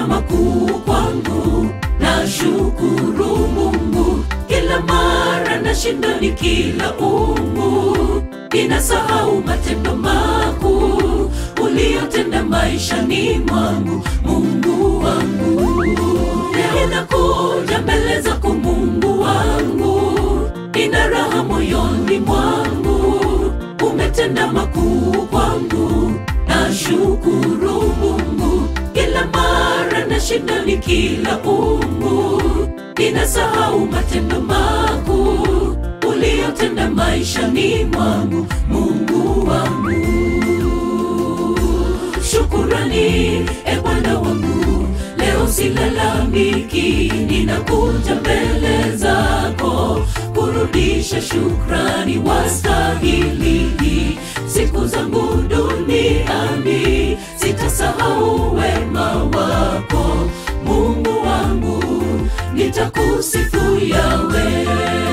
makuu kwangu, na shukuru Mungu kila mara nashinda nikilaumu, ninasahau matendo makuu uliyotenda maishani mwangu, Mungu wangu. Ninakuja mbele zako Mungu wangu, nina raha moyoni mwangu, umetenda makuu kwangu, na shukuru Mungu kila mara nashinda nikilaumu, ninasahau matendo makuu uliyotenda maishani mwangu, Mungu wangu. Shukurani e Bwana wangu, leo silalamiki, ninakuja mbele zako kurudisha shukrani, wastahili siku zangu duniani, sitasahau wema wako Mungu wangu, nitakusifu Yawe.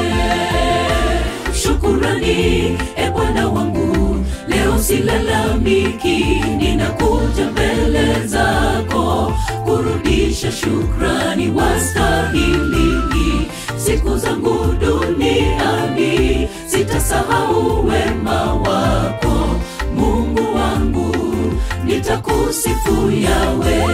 Shukurani e Bwana wangu, leo silalamiki, ninakuja mbele zako kurudisha shukrani, wastahili siku zangu duniani, sitasahau wema wako Mungu wangu, nitakusifu Yawe.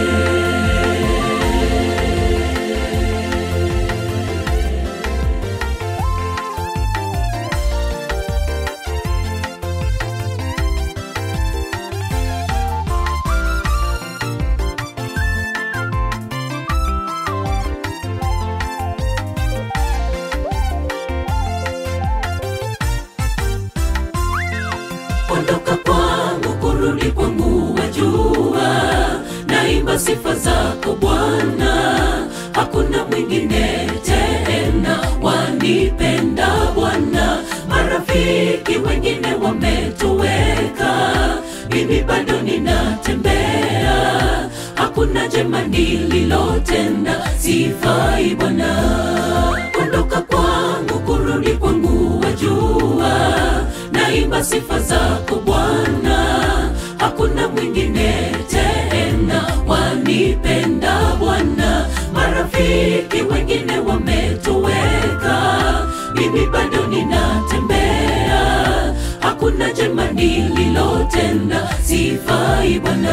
ondoka kwangu kurudi kwangu wajua naimba sifa zako bwana hakuna mwingine tena wanipenda bwana marafiki wengine wametoweka mimi bado ninatembea hakuna jema nililotenda sifai bwana ondoka kwangu kurudi kwangu wajua naimba sifa zako Bwana, hakuna mwingine tena wanipenda Bwana. Marafiki wengine wametoweka, mimi bado ninatembea, hakuna jema nililotenda, sifai Bwana.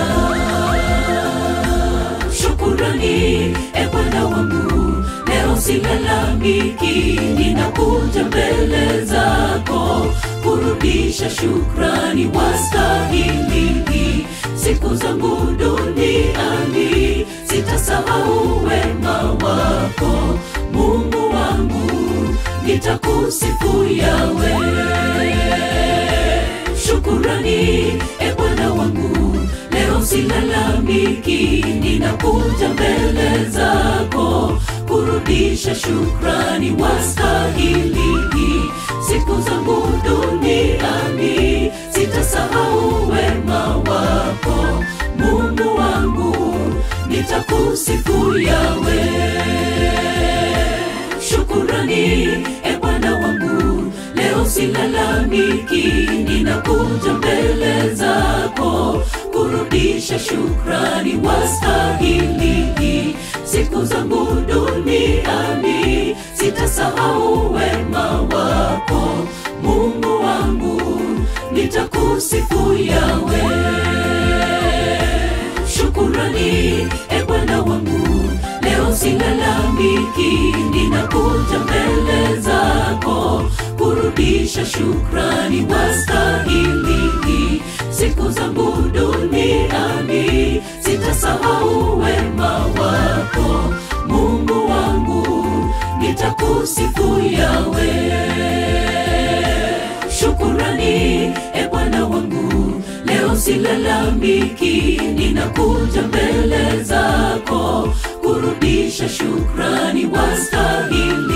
Shukurani e Bwana wangu, leo silalamiki, ninakuja mbele zako kurudisha shukrani, wastahili siku zangu duniani, sitasahau wema wako Mungu wangu, nitakusifu Yawe. Shukurani e Bwana wangu, leo silalamiki, ninakuja mbele zako kurudisha shukrani, wastahili siku zangu duniani, sitasahau wema wako Mungu wangu, nitakusifu Yawe. Shukurani e Bwana wangu, leo silalamiki, ninakuja mbele zako kurudisha shukrani, wastahili siku zangu duniani, sitasahau wema wako Mungu wangu, nitakusifu Yawe. Shukurani e Bwana wangu, leo silalamiki, ninakuja mbele zako kurudisha shukrani, wastahili siku zangu duniani, sitasahau wema wako Mungu wangu, nitakusifu Yawe. Shukurani e Bwana wangu, leo silalamiki, ninakuja mbele zako kurudisha shukrani, wastahili